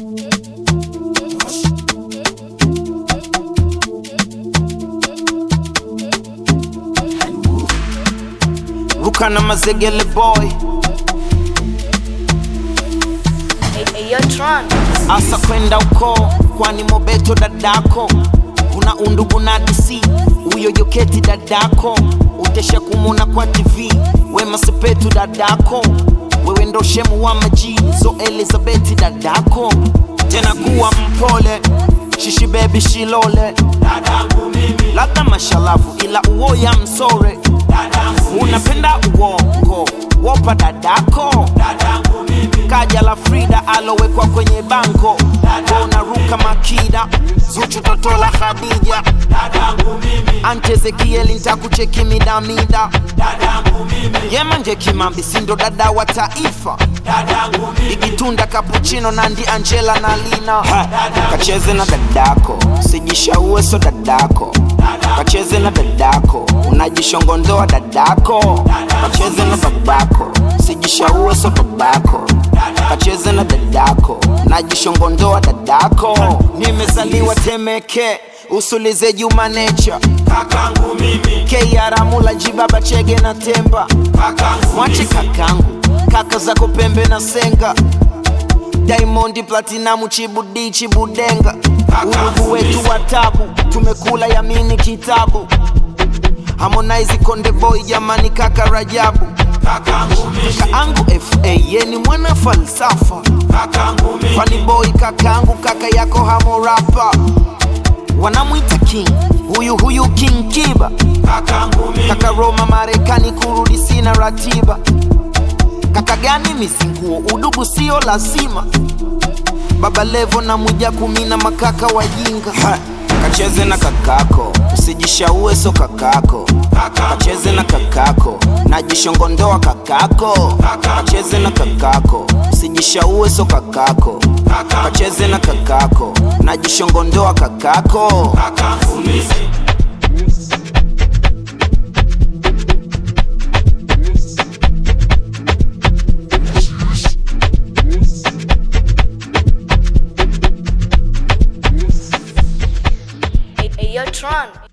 ruka na mazegele boy Hey, hey, yo, Tron. asa kwenda uko kwani mobeto dadako una undugu na dc huyo joketi dadako utesha kumuna kwa tv wema sepetu dadako wewe ndo shemu wa maji zo elizabeti dadako tena kuwa mpole shishi bebi shilole labda mashalavu ila uoya msore unapenda uongo wopa dadako kaja la frida alowekwa kwenye bango unaruka makida zuchu toto la khadija ante zekieli ntakucheki midamida yemanje kimambi sindo dada wa taifa igitunda kapuchino nandi angela na lina ha, kacheze na dadako sijishaue so dadako kacheze na dadako unajishongondoa dadako kacheze na babako sijishaue so babako kacheze na dadako najishongondoa dadako nimezaliwa temeke usulize juma necha kakangu mimi keiaramula jibaba chege na temba kakangu mwache kakangu kaka zako pembe na senga diamond platinamu chibudi chibudenga urugu wetu wa tabu tumekula yamini kitabu harmonize konde boy jamani kaka rajabu kakangu mimi kaangu fa yeni mwana falsafa kakangu mimi Funny boy kakangu kaka yako hamorapa wanamwita king huyu huyu king kiba kakangu mimi kaka roma marekani kurudi sina ratiba kaka gani mizinguo udugu sio lazima baba levo na muja kumina makaka wajinga ha. kacheze na kakako usijishaue so kakako kacheze na kakako najishongondoa kakako kacheze na kakako usijishaue so kakako kacheze na kakako najishongondoa kakako kakangu mimi Hey, hey, yo, Tron.